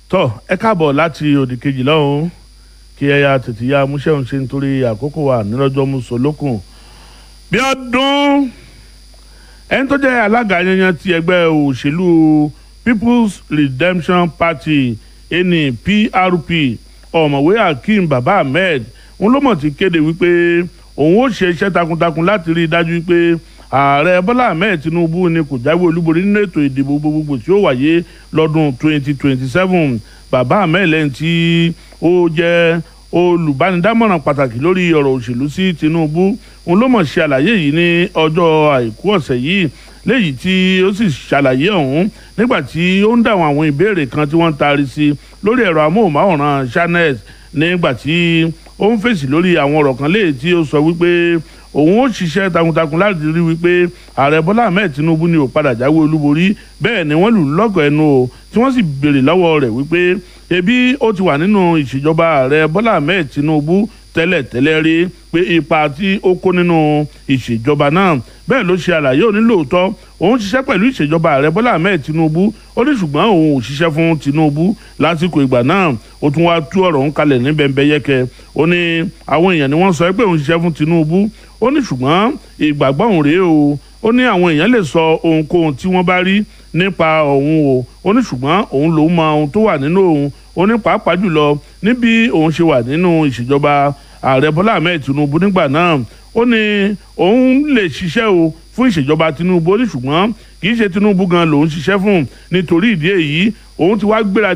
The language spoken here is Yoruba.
tọ́ ẹ káàbọ̀ láti òdì kejì lọ́hùn kí ẹ ya tètè ya múṣẹ́hùn ṣe nítorí àkókò wa nílọ́jọ́ mùsùlùkùn bí ọdún ẹni tó jẹ́ alága yanyan ti ẹgbẹ́ òṣèlú People's Redemption Party ẹni PRP ọ̀mọ̀wé Akeem Baba Ahmed òun ló mọ̀ ti kéde wípé òun ó ṣe iṣẹ́ takuntakun láti rí i dájú wípé ààrẹ bọ́lá ahmed tinubu ni kò jáwé olúborí nínú ètò ìdìbò gbogbogbò tí ó wáyé lọ́dún 2027 bàbá ahmed lẹ́yìn tí ó jẹ́ olùbánidámọ̀ràn pàtàkì lórí ọ̀rọ̀ òṣèlú sí tinubu òun ló mọ̀ ṣe àlàyé yìí ní ọjọ́ àìkú ọ̀sẹ̀ yìí léyìí tí ó sì ṣàlàyé ọ̀hún nígbà tí ó ń dáhùn àwọn ìbéèrè kan tí wọ́n ń taari sí lórí ẹ̀rọ amóhùnmáwòrán channels nígbà tí ó ń fèsì lórí àwọn ọ̀rọ̀ kan léyìí tí ó sọ wípé òun ó ṣiṣẹ́ takuntakun láti rí wípé ààrẹ bọ́lá ahmed tinubu ni ò padà jáwé olúborí bẹ́ẹ̀ ni wọ́n lù lọ́gọ̀ ẹnu o tí wọ́n sì béèrè lọ́wọ́ rẹ̀ wípé ebi ó ti wà nínú ìṣèjọba ààrẹ bọ́lá ahmed tinubu tẹ́lẹ̀ tẹ́lẹ̀ rí pé ipa tí ó kó nínú ìṣèjọba náà bẹ́ẹ̀ ló ṣe àlàyé òní lóòótọ́ òun ṣiṣẹ́ pẹ̀lú ìṣèjọba ààrẹ bọ́lá ahmed tinubu ó ní ṣùgbọ́n òun ò ṣiṣẹ́ fún tinubu lásìkò ìgbà náà ó tún wáá tú ọ̀rọ̀ ń kalẹ̀ ní bẹ́ńbẹ́yẹ́kẹ́ ó ní àwọn èèyàn ni wọ́n sọ pé òun ṣiṣẹ́ fún tinubu ó ní ṣùgbọ́n ìgbàgbọ́ òun rèé o ó ní àwọn èèyàn lè sọ ohunkóhun tí wọ́n bá rí nípa òun o ó ní ṣùgbọ́n òun lòún mọ ohun tó wà nínú òun ó ní pàápàá jùlọ níbi òun ṣe wà nínú ìṣèjọba ààrẹ bọ́lá ahmed tinubu nígbà náà ó ní òun lè ṣiṣẹ́ o fún ìṣèjọba tinubu ó ní ṣùgbọ́n kì í ṣe tinubu gan lòún ṣiṣẹ́ fún nítorí ìdí èyí òun ti wá gbéra